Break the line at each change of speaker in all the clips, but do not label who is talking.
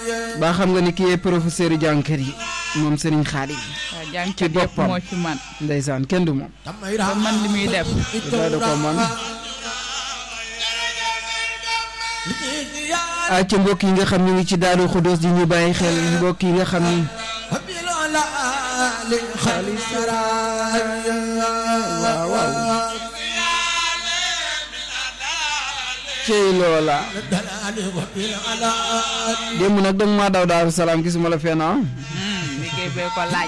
ba xam nga ni kii professeur jànkër yi moom Serigne Khadim
waaw jàng
ci
yëpp
boppam.
moo ci man
ndeysaan kenn du moom
ba man li muy def
dafa da ko man ah ci mbokk yi nga xam ñu ngi ci Daaru Xudoos di ñu bàyyi xel mbokk yi nga xam ni waaw waaw cey loola démb nag danga maa daw Daaru Salaam gisuma la fenn ah
Hmm, liggéey bee ko laaj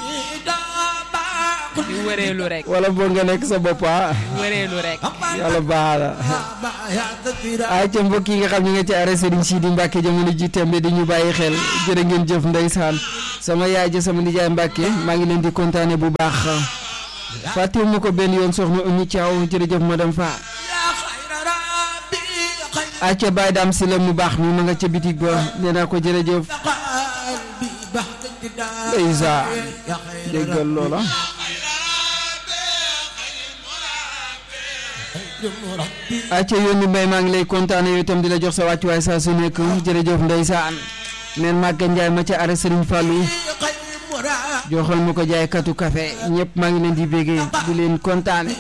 di wëreelu rek
wala boo nga nekk sa bopp ah
wëreelu rek
yàlla baax la ay ca mbokk yi nga xam ñu nga ci arrêt Serigne Sidi Mbacke jamono ji tembe di ñu bàyyi xel jërë ngeen jëf ndeysaan sama yaay ja sama nijaay Mbacke maa ngi leen di kontaane bu baax fàttewu ma ko benn yoon soxna Oumy Thiaw jërëjëf madame Fa ay ca Baye Dame si la mu baax mi ma nga ca bitig ba nee naa ko jërëjëf ndeysaan déggal loola acca yónni mbay maa ngi lay kontaane yow itam di la jox sa wàccuwaay saa su nekk jërëjëf ndeysaan neen Màgga Njaay ma ca arrêt Serigne Fallou joxal ma ko jaay katu café ñëpp maa ngi leen di bégee di leen kontaane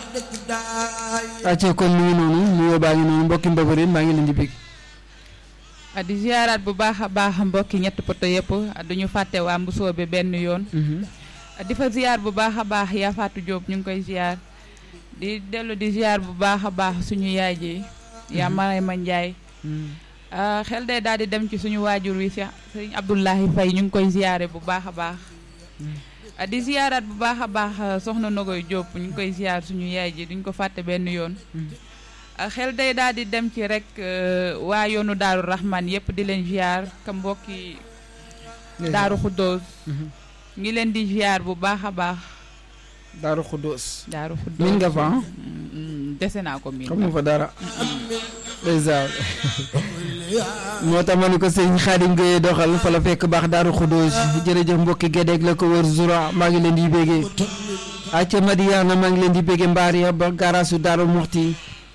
acca kon mu ngi noonu nuyoo baa ngi noonu mbokki mbëbërin maa ngi leen di bég
ah, di ziaraat bu baax a baax mbokki ñett poto yëpp ah, duñu fàtte waa Mbusoobe benn yoon ah, di fa ziar bu baax a baax yaa Fatou Diop ñu ngi koy ziar di dellu di ziar bu baax a baax suñu yaay ji yaa Marema Ndiaye ah, xel day daal di dem ci suñu waajur wi Cheikh Sëriñ Abdoulahi Faye ñu ngi koy ziare bu baax a baax ah, di ziaraat bu baax a baax ah, soxna Nogoy Diop ñu ngi koy ziar suñu yaay ji duñ ko fàtte benn yoon ah, xel day daal di dem ci rek euh, waa yoonu Daaru Rahman yëpp di leen ziar ka mbokki Daaru Xuddoos ngi leen di ziar bu baax a baax
Daaru Xuddoos
Daaru Xuddoos
min nga fa ah
Mm, mm, dese naa ko miin
xam nga fa dara ndeysaan moo tax ma ne ko sëñ Xaadim Gueye doxal fa la fekk baax Daaru Xuddoos jërëjëf mbokki Gédéeg la ko wër Zura maa ngi leen di bégee acca Madiana maa ngi leen di bégee mbaar ya ba garaasu Daaru Muxti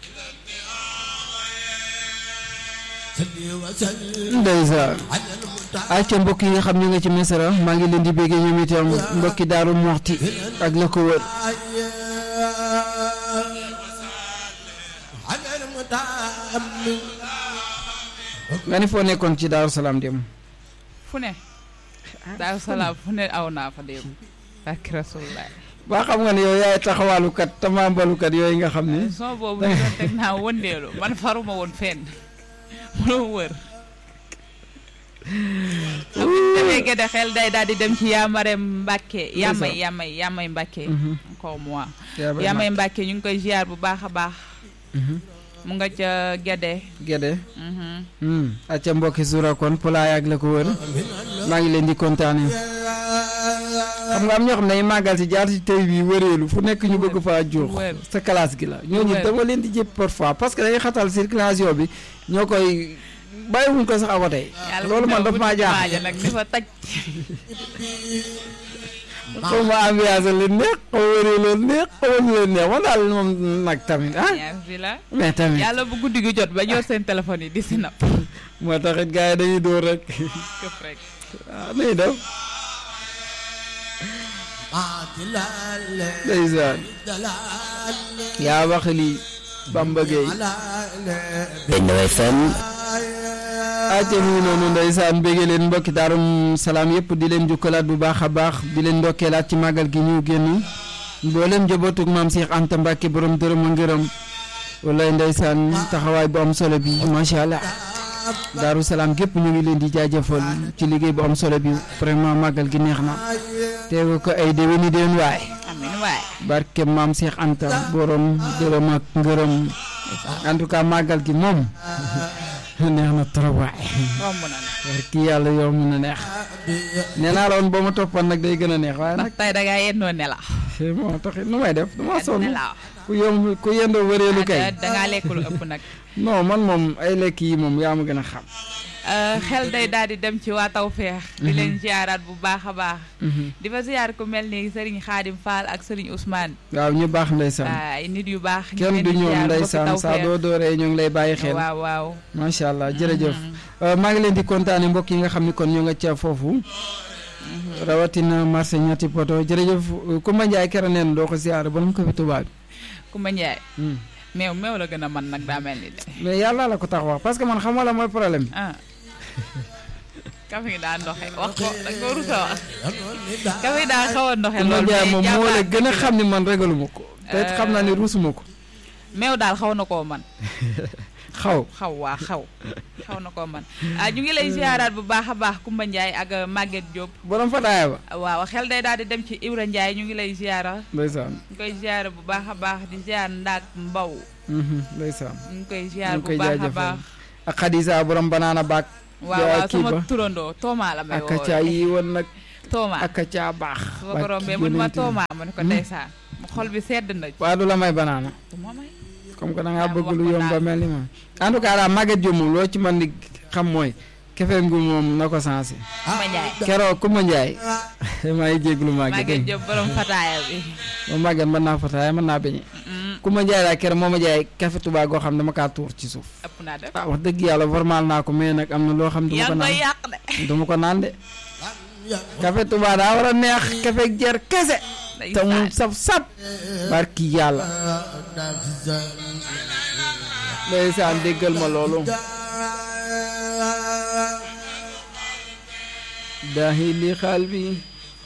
ndeysaan acca mbokk yi nga xam ñu nga ci Mesara maa ngi leen di bégee ñoom itam mbokki Daaru Muxti ak la ko wër nga ni foo nekkoon ci Daaru Salaam dem
fu ne Daaru Salaam fu ne aw naa fa démb barki Rasulullah
ba xam nga ne yow yaay taxawaalukat tamambalukat yooyu nga xam ne
son boobu ñu doon teg naa wëndeelu man faruma woon fenn mënoo wër demee gëdë xel day daal di dem ci Yaamare Mbàkke Yaamay Yaamay Yaamay Mbàkke encore moi Yaamay Mbàkke ñu ngi koy ziar bu baax a baax mu nga ca Gede
Gédé
mhm.
acca mbokki Zura kon pulaay ak la ko wër maa ngi leen di kontaane xam nga am ñoo xam ne ay màggal si jaar si tey bi wëreelu fu nekk ñu bëgg faa jox
wër.
sa classe gi la ñooñu
wër.
dama leen di jëpp parfois parce que dañuy xatal circulation bi ñoo koy bàyyiwuñ ko sax a wote
Yàlla
loolu man daf maa jaaxal
waaja nag ni fa taj
xaw ma ambiance leen neex xaw ma wëree leen neex xaw ma ñu leen neex man daal moom nag tamit ah
ñaar fi la
mais tamit
yàlla bu guddi gi jot ba ñor seen téléphone yi di si napp
moo taxit gars yi dañuy dóor rek
këf rek
ah nuy def ndeysaan yaa wax lii Bamba Gueye
Benno FM
aca mu ngi noonu ndeysaan béggee leen mbokki daarum salaam yëpp di leen jukkalaat bu baax a baax di leen ndokkeelaat ci màggal gi ñu génn mboolem njabootug maam Cheikh Anta Mbacke borom dërëm a ngërëm wallaay ndeysaan taxawaay bu am solo bi macha allah daaru salaam gépp ñu ngi leen di jaajëfal ci liggéey bu am solo bi vraiment màggal gi neex na teewe ko ay déwéni déwén waay
amin waay
barke maam Cheikh Anta borom dërëm ak ngërëm en tout cas màggal gi moom neex na trop waay
romb na nag
war kii yàlla yow mun na neex nee naa la woon boo ma toppoon nag day gën a neex waaye nag
ndax tey da ngaa yendoo nelaw
moo taxit nu may def dama sonn
nelaw
ku yomb ku yendoo wëreelu kay
da ngaa lekk lu ëpp nag
non man moom ay lekk yi moom yaa ma gën a xam
xel day daal di dem ci waa Tawfeex di leen ziaraat bu baax a baax di fa ziar ku mel ni Serigne Khadim Fall ak Serigne Ousmane
waaw ñu baax ndeysaan
ay nit yu baax ñu
kenn
leen
du
di
ñoom
ziar mbokki
ndeysaan saa
Tawfeex.
doo dooree ñu ngi lay bàyyi xel
waaw waaw
macha allah jërëjëf Euh, maa ngi leen di kontaane mbokk yi nga xam ni kon ñoo nga ca foofu rawatina marché ñetti poto jërëjëf euh, Kumba Njaay kera neen doo ko siyaare borom ko fi tubaab
Kumba Ndiaye
bi
meew meew la gën a man nag daa mel ni de
mais yàlla la ko tax wax parce que man xam la mooy problème bi
ah kafe gi daa ndoxe wax ko da nga ko rusa wax kafe gi daa xaw a ndoxe
Kumba
lool
Njaay moom moo la
jàmbaar
gën a
dëgg
xam ni man regaluma ko te it xam naa ni ruusuma ko
meew daal xaw na koo man
xaw
xaw waa xaw xaw na koo man ah ñu ngi lay ziaraat bu baax a baax Kumba Ndiaye ak euh, Maguette Diop
borom fataaya ba
waaw xel day daal di dem ci Ibra Ndiaye ñu ngi lay ziara
ndeysaan
ñu koy ziara bu baax a baax di ziar ndaak mbaw
mhm, ndeysaan
ñu ngi koy ziar
ñu
bu
koy
baax a
jaajëfal.
baax
ak Xadisa borom banaana baak
waaw
Yaa
waaw
kii
sama
ba.
turandoo Tooma la may
ak caa
woowee
yi woon nag
Tooma
ak caa baax
su ma ko rombee mun ma Tooma ma ne ko ndeysaan mu xol bi sedd na ci
waa du la may banaana
du ma may
comme que da ngaa
Yaa
bëgg
wax
lu
ko
yomb ba
daal.
mel ni ma en tout cas daal Maguette Diop moom loo ci mën di xam mooy kefeen gu moom na ko sensé
Kumba Ndiaye
keroog Kumba Ndiaye maa ngi jéglu Maguette
Maguette Diop borom fataaya bi
moom Maguette mën naa fataaya mën naa beñe
Mm,
Kumba Ndiaye daal keroog moo ma jaay café Touba goo xam ne dama kaa tuur ci suuf
ëpp naa def
ah wax dëgg yàlla formal naa ko mais nag am na loo xam du ma
yaa
ko
ngi koy
naan
yàq de
du ma ko naan de café Touba daa war a neex café jer kese te mu saf sap barki yàlla ndeysaan déggal ma loolu daahi li xaal bi